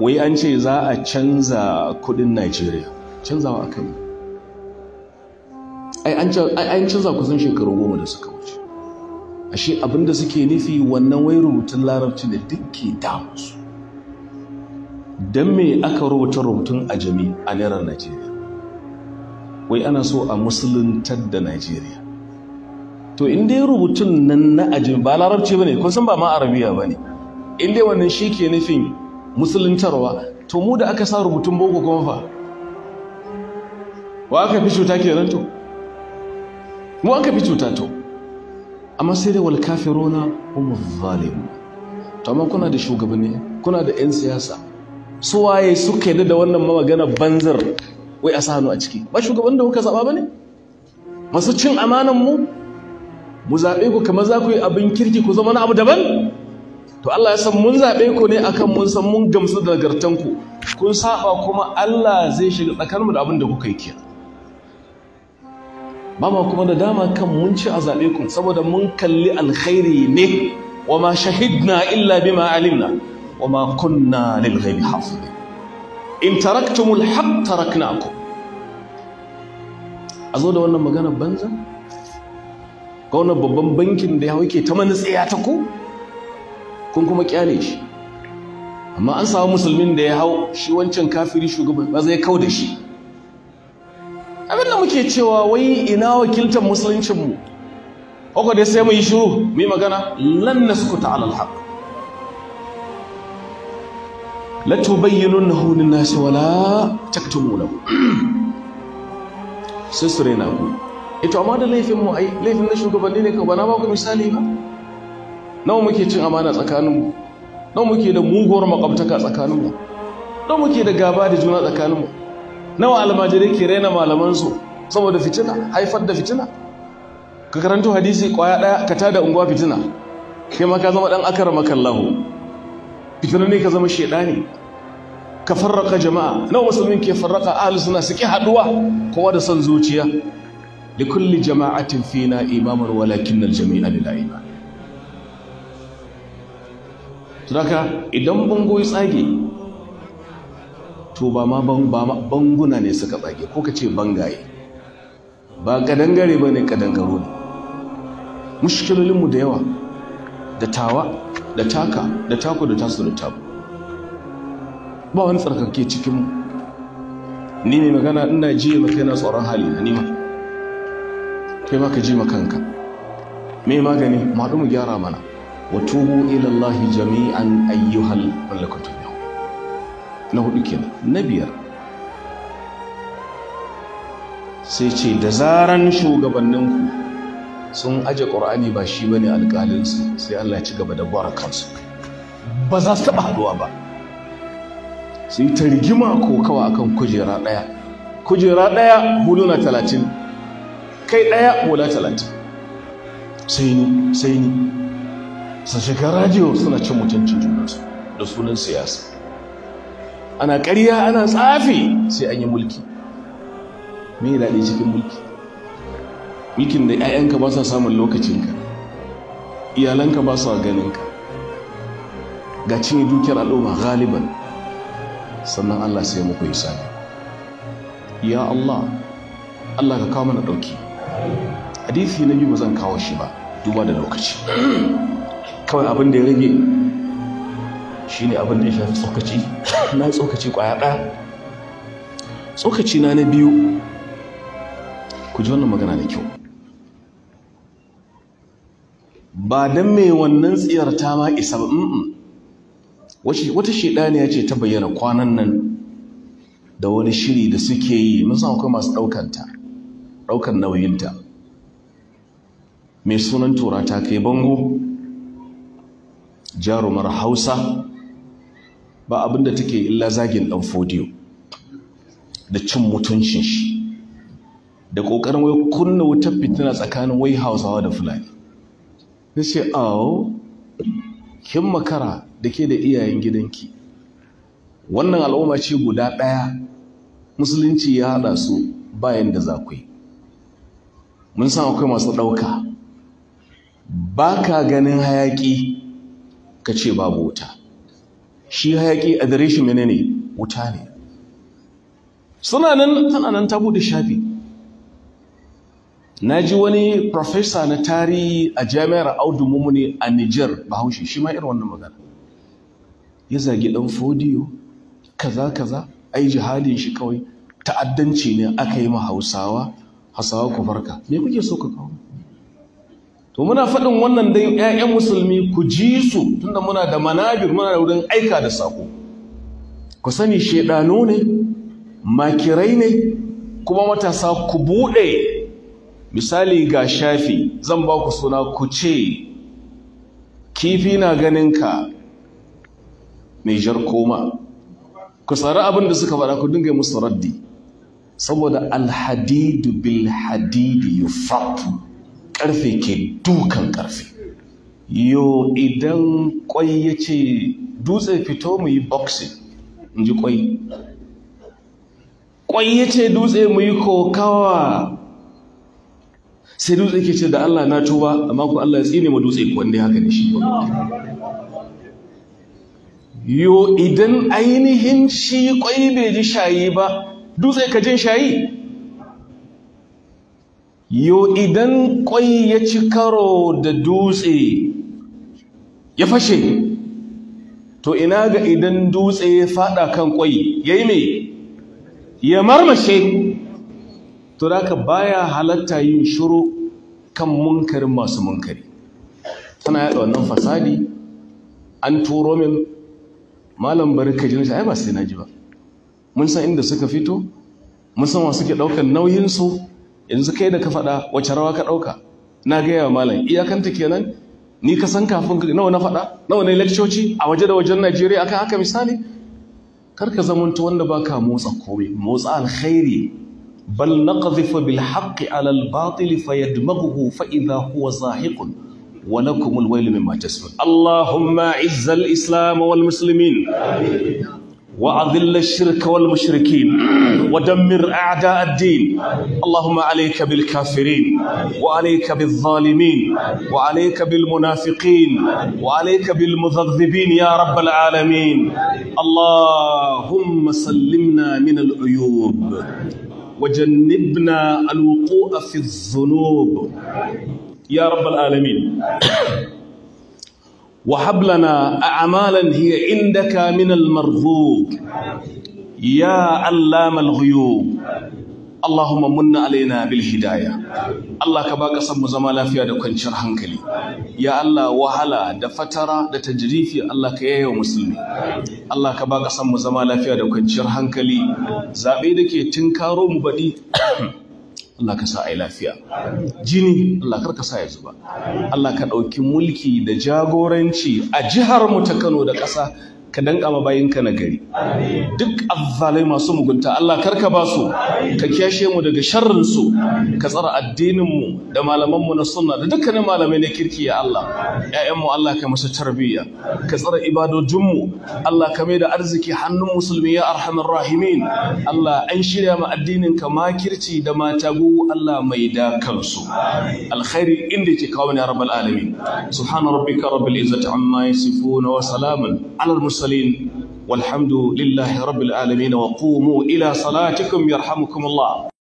wai an ce za a canza kudin Najeriya canzawa aka yi ai an canza kusan shekaru goma da suka wuce ashe abinda suke nufi wannan wai rubutun larabci da duk ke damusu don me aka rubuta rubutun ajami a naira Najeriya wai ana so a musuluntar da Najeriya to in dai rubutun nan na ajami ba larabci bane kun san ba ma arabiya bane in dai wannan shi ke nufin musuluntarwa to mu da aka sa rubutun boko kuma fa wa aka fi cuta kenan to mu aka fi cuta to amma sai dai wal kafiruna hum zalimun to amma kuna da shugabanni kuna da yan siyasa su waye suka yi da wannan magana banzar wai a sa hannu a ciki ba shugaban da kuka zaba bane masu cin amanan mu mu zabe ku kamar za ku yi abin kirki ku zama na abu daban to Allah ya san mun zabe ku ne akan mun san mun gamsu da nagartan ku kun saba kuma Allah zai shiga tsakaninmu da abin da kuka yi kenan ba ma kuma da dama kan mun ci a zaɓe ku saboda mun kalli alkhairi ne wa ma shahidna illa bima alimna wa ma kunna lil ghaibi hafizin in taraktumul haqq taraknakum a zo da wannan magana banza ga wannan babban bankin da ya hauke ta manutsiya ta ku kun kuma kyale shi amma an samu musulmin da ya hau shi wancan kafiri shugaban ba zai kau da shi abin da muke cewa wai ina wakiltar musuluncinmu haka dai sai mu yi shiru mu yi magana lan naskuta ala alhaq la tubayyinunahu lin-nasi wala taktumunahu sai su rena ku ito amma da laifin mu ai laifin na shugabanni ne ka bana ba ku misali ba nawa muke cin amana tsakaninmu nawa muke da muguwar makwabtaka tsakaninmu nawa muke da gaba da juna tsakaninmu nawa almajirai ke raina malamansu saboda fitina haifar da fitina ka karanto hadisi kwaya daya ka tada unguwa fitina kai ma ka zama dan akara makallahu fitina ne ka zama shedani ka farraka jama'a nawa musulmin ke farraka ahli suna suke haduwa kowa da son zuciya li kulli jama'atin fina imaman walakin al-jami'a lillahi iman Sadaka idan bango ya tsage to ba ma banguna ne suka tsage ko ka ce bangaye ba kadangare ba ne kadangaro ne mushkilolinmu da yawa da tawa da taka da taku da tasu da taku ba wani tsarkake cikinmu ni mai magana ina ji maka yana tsoron hali na nima kai ma ka ji kanka mai magani ma mu gyara mana wa tubu ila Allah jami'an ayyuhal malakatun na hudu kenan na biyar sai ce da zaran shugabanninku sun aje ƙur'ani ba shi bane alƙalinsu sai Allah ya ci gaba da gwara kansu ba za su taɓa haɗuwa ba sai ta rigima ko kawa akan kujera ɗaya kujera ɗaya huluna talatin kai ɗaya hula talatin sai ni sai ni su shiga radiyo suna cin mutuncin junansu da sunan siyasa ana ƙarya ana tsafi sai an yi mulki me daɗi cikin mulki mulkin da 'ya'yanka ba sa samun lokacinka iyalanka ba sa ganinka ga cinye dukiyar al'umma galiban sannan Allah sai muku yi sani ya Allah Allah ka kawo mana ɗauki hadithi na biyu ba zan kawo shi ba duba da lokaci kawai abin da ya rage shi ne abin da ya shafi tsokaci na tsokaci kwaya ɗaya tsokaci na na biyu ku ji wannan magana da kyau ba don mai wannan tsiyarta ma isa ba wata shaidaniya ce ta bayyana kwanan nan da wani shiri da suke yi mun san akwai masu ɗaukanta ɗaukan nauyinta mai sunan tura ta kai bango jarumar hausa ba abinda take illa zagin ɗan fodiyo da cin mutuncin shi da ƙoƙarin wai kunna wutar fitina tsakanin wai hausawa da fulani na ce awo kin makara da ke da iyayen gidanki wannan al'umma ce guda ɗaya musulunci ya haɗa su bayan da za ku yi mun san akwai masu ɗauka ba ka ganin hayaƙi ka ce babu wuta shi hayaki a dare shi menene wuta ne suna nan tana nan ta bude shafi na ji wani profesa na tarihi a jami'ar audu mumuni a niger bahaushe shi ma irin wannan magana ya zagi dan fodiyo kaza kaza ai jihadin shi kawai ta'addanci ne aka yi ma hausawa hausawa ku farka me kuke so ka kawo to muna faɗin wannan dan ƴaƴan musulmi ku ji su tunda muna da manabir muna da wurin aika da sako ku sani shedano ne makirai ne kuma matasa ku buɗe misali ga shafi zan ba ku suna ku ce kifi na ganin ka mai jar koma ku tsari abin da suka faɗa ku dinga musu raddi saboda alhadidu bil hadidi yufatu karfe ke dukan karfe yo idan kwai ya ce dutse fito mu yi boxing in ji kwai kwai ya ce dutse mu yi kokawa sai dutse ke ce da Allah na tuba amma ku Allah ya tsine mu dutse ku wanda haka da shi yo idan ainihin shi kwai bai ji shayi ba dutse ka jin shayi yo idan kwai ya ci karo da dutse ya fashe to ina ga idan dutse ya fada kan kwai yayi me ya marmashe to da baya halatta yin shiru kan munkarin masu munkari tana yada wannan fasadi an turo min malam barka jin ai ba sai na ji ba mun san inda suka fito mun san wa suke daukar nauyin su yanzu kai da ka faɗa wace rawa ka dauka na ga yawa malam iyakanta kenan ni ka san kafin nawa na faɗa nawa ne leccoci a waje da wajen Najeriya akan haka misali kar ka zamanto wanda baka motsa komai motsa alkhairi bal naqdhifu bil haqqi ala al batil fayadmaghuhu fa idha huwa zahiqun ولكم الويل مما تسفون اللهم اعز الإسلام والمسلمين وأذل الشرك والمشركين ودمر أعداء الدين اللهم عليك بالكافرين وعليك بالظالمين وعليك بالمنافقين وعليك بالمذذبين يا رب العالمين اللهم سلمنا من العيوب وجنبنا الوقوع في الذنوب يا رب العالمين وهب لنا أعمالا هي عندك من المرغوب يا علام الغيوب اللهم من علينا بالهداية Allah ka ba ƙasar mu zama lafiya da kwanciyar hankali ya Allah wahala da fatara da tajrifi Allah ka yaya musulmi Allah ka ba ƙasar mu zama lafiya da kwanciyar hankali zaɓe da ke tinkaro mu baɗi Allah ka sa a yi lafiya jini Allah kar ka sa ya zuba Allah ka ɗauki mulki da jagoranci a jihar mu ta Kano da ƙasa ka danka ma bayinka na gari duk azzalai masu mugunta Allah kar ka ba su ka kiyashe mu daga sharrin su ka tsara addinin mu da malaman mu na sunna da dukkanin malamai na kirki ya Allah ƴaƴan mu Allah ka musu tarbiyya ka tsara ibadojin mu Allah ka mai da arziki hannun musulmi ya arhamar rahimin Allah an shirya ma addinin ka makirci da matagu Allah mai da kansu alkhairi inda ke kawo ne ya rabbal alamin subhana rabbika rabbil izzati amma yasifuna wa salamun alal mursalin والحمد لله رب العالمين وقوموا إلى صلاتكم يرحمكم الله